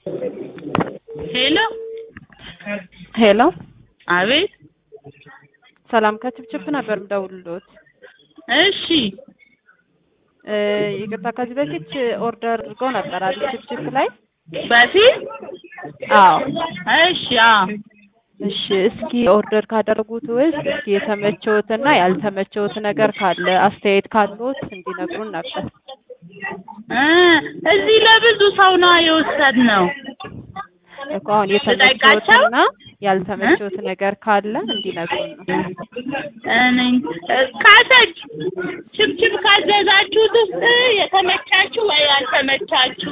ሄሎ ሄሎ አቤት ሰላም ከችፕችፕ ነበር ምደውልሎት። እሺ እ ይቅርታ ከዚህ በፊት ኦርደር አድርገው ነበር አይደል? ችፕችፕ ላይ በፊት አዎ። እሺ አዎ እሺ እስኪ ኦርደር ካደረጉት ውስጥ እስኪ የተመቸውትና ያልተመቸውት ነገር ካለ አስተያየት ካሉት እንዲነግሩን ነበር። እ እዚህ ለብዙ ሰው ነው የወሰድነው። እኮ አሁን የተመቸውትና ያልተመቸውት ነገር ካለ እንዲነግሩን ነው። እኔ ካሰች ችብችብ ካዘዛችሁት ውስጥ የተመቻችሁ ወይ ያልተመቻችሁ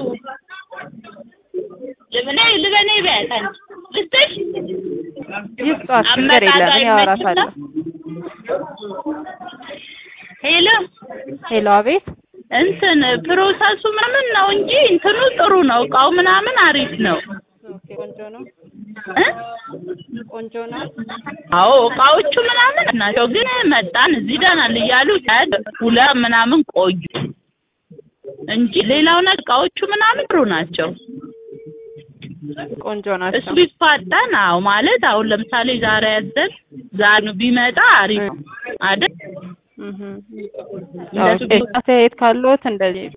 ልብኔ ልበኔ ቢያት አንቺ ልስጥሽ ይስጧት፣ ችግር የለም እኔ አወራታለሁ። ሄሎ ሄሎ አቤት። እንትን ፕሮሰሱ ምናምን ነው እንጂ እንትኑ ጥሩ ነው። እቃው ምናምን አሪፍ ነው ኦኬ ቆንጆ ነው፣ እ ቆንጆ ነው። አዎ እቃዎቹ ምናምን ናቸው። ግን መጣን እዚህ ደናል እያሉ ሁለት ምናምን ቆዩ እንጂ ሌላው ነገር እቃዎቹ ምናምን ጥሩ ናቸው። ቆንጆ እሱ ናቸው። ቢፋጠን አዎ ማለት አሁን ለምሳሌ ዛሬ ያዘን ዛሬ ቢመጣ አሪፍ ነው አይደል? እህ እንደሱ ኦኬ አስተያየት ካሉት እንደዚህ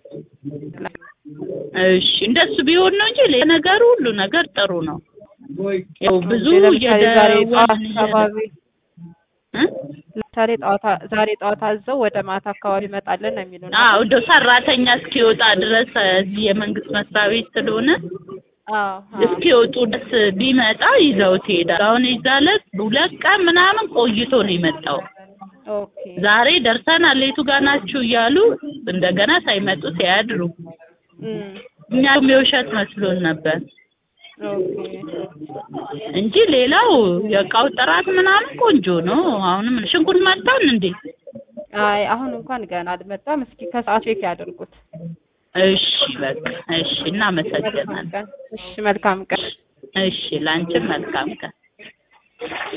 እሺ እንደሱ ቢሆን ነው እንጂ ሌላ ነገሩ ሁሉ ነገር ጥሩ ነው። ያው ብዙ ለምሳሌ ዛሬ ጠዋት እየደወልን አካባቢ እ? ለምሳሌ ጠዋት ዛሬ ጠዋት አዘው ወደ ማታ አካባቢ ይመጣልን ነው የሚሉን። አዎ እንደው ሰራተኛ እስኪወጣ ድረስ እዚህ የመንግስት መስሪያ ቤት ስለሆነ አዎ አዎ። እስኪወጡ ድረስ ቢመጣ ይዘውት ይሄዳል። አሁን ይዛለት ሁለት ቀን ምናምን ቆይቶ ነው የመጣው። ኦኬ ዛሬ ደርሰናል የቱ ጋር ናችሁ እያሉ እንደገና ሳይመጡ ሲያድሩ እም እኛም የውሸት መስሎን ነበር ኦኬ እንጂ ሌላው የእቃው ጥራት ምናምን ቆንጆ ነው። አሁንም ሽንኩርት መጣን እንዴ? አይ አሁን እንኳን ገና አልመጣም። እስኪ ከሰዓት ቼክ ያድርጉት። እሺ በቃ እሺ፣ እናመሰግናለን። ቀን እሺ፣ መልካም ቀን። እሺ፣ ላንቺም መልካም ቀን።